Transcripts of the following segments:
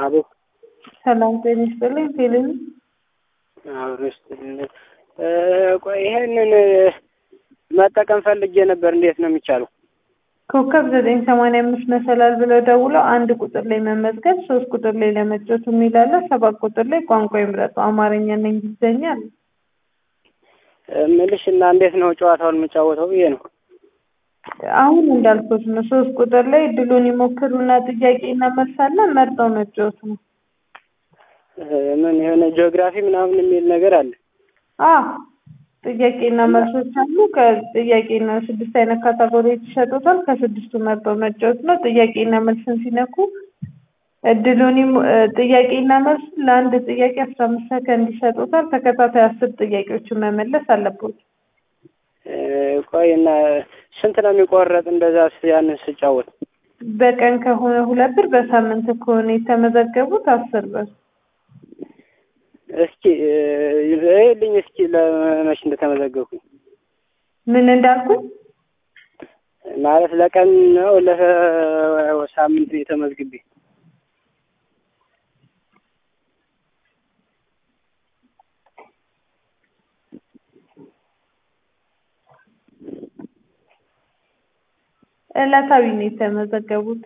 አቤት ሰላም ጤና ይስጥልኝ። ቴሌቪ አብሮ ይስጥልኝ። ቆይ ይሄንን መጠቀም ፈልጌ ነበር። እንዴት ነው የሚቻለው? ኮከብ ዘጠኝ ሰማንያ አምስት መሰላል ብለው ደውለው አንድ ቁጥር ላይ መመዝገብ፣ ሶስት ቁጥር ላይ ለመጫወት የሚላለ፣ ሰባት ቁጥር ላይ ቋንቋ ይምረጡ አማርኛና እንግሊዝኛ አለ። ምልሽ እና እንዴት ነው ጨዋታውን የምጫወተው ብዬ ነው። አሁን እንዳልኩት ነው። ሶስት ቁጥር ላይ ድሉን ይሞክሩና ጥያቄና መልስ አለ። መርጠው መጫወት ነው። ምን የሆነ ጂኦግራፊ ምናምን የሚል ነገር አለ። አ ጥያቄና መልሶች አሉ። ከጥያቄና ስድስት አይነት ካታጎሪዎች ይሰጡታል። ከስድስቱ መርጠው መጫወት ነው። ጥያቄና መልስን ሲነኩ እድሉን ይሞ- ጥያቄና መልስ ለአንድ ጥያቄ አስራ አምስት ሰከንድ ይሰጡታል። ተከታታይ አስር ጥያቄዎችን መመለስ አለበት። ቆይ እና ስንት ነው የሚቆረጥ እንደዛ ያንን ስጫወት? በቀን ከሆነ ሁለት ብር፣ በሳምንት ከሆነ የተመዘገቡት አስር ብር። እስኪ ይልኝ እስኪ ለመች እንደተመዘገብኩኝ ምን እንዳልኩኝ ማለት ለቀን ነው ለሳምንት የተመዝግቤ ዕለታዊ ነው የተመዘገቡት።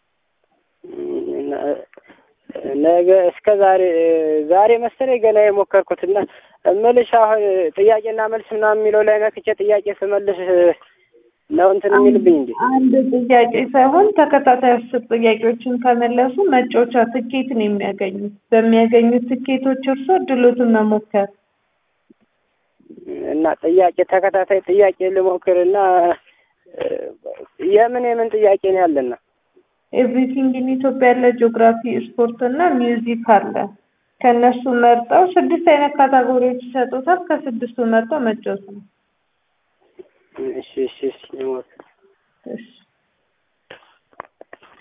ነገ እስከ ዛሬ ዛሬ መሰለኝ ገና የሞከርኩት እና እምልሽ አሁን ጥያቄና መልስ ምናምን የሚለው ላይ ነክቼ ጥያቄ ስመልስ ነው እንትን የሚልብኝ እንዴ? አንድ ጥያቄ ሳይሆን ተከታታይ አስር ጥያቄዎችን ከመለሱ መጫወቻ ትኬት ነው የሚያገኙት። በሚያገኙት ትኬቶች እርሶ ድሎቱን መሞከር እና ጥያቄ ተከታታይ ጥያቄ ልሞክር እና የምን የምን ጥያቄ ነው ያለና ኤቭሪቲንግ ኢን ኢትዮጵያ ያለ ጂኦግራፊ፣ ስፖርት እና ሚውዚክ አለ። ከእነሱ መርጠው ስድስት አይነት ካታጎሪዎች ይሰጡታል። ከስድስቱ መርጠው መጫወት ነው። እሺ እሺ እሺ ልሞክር። እሺ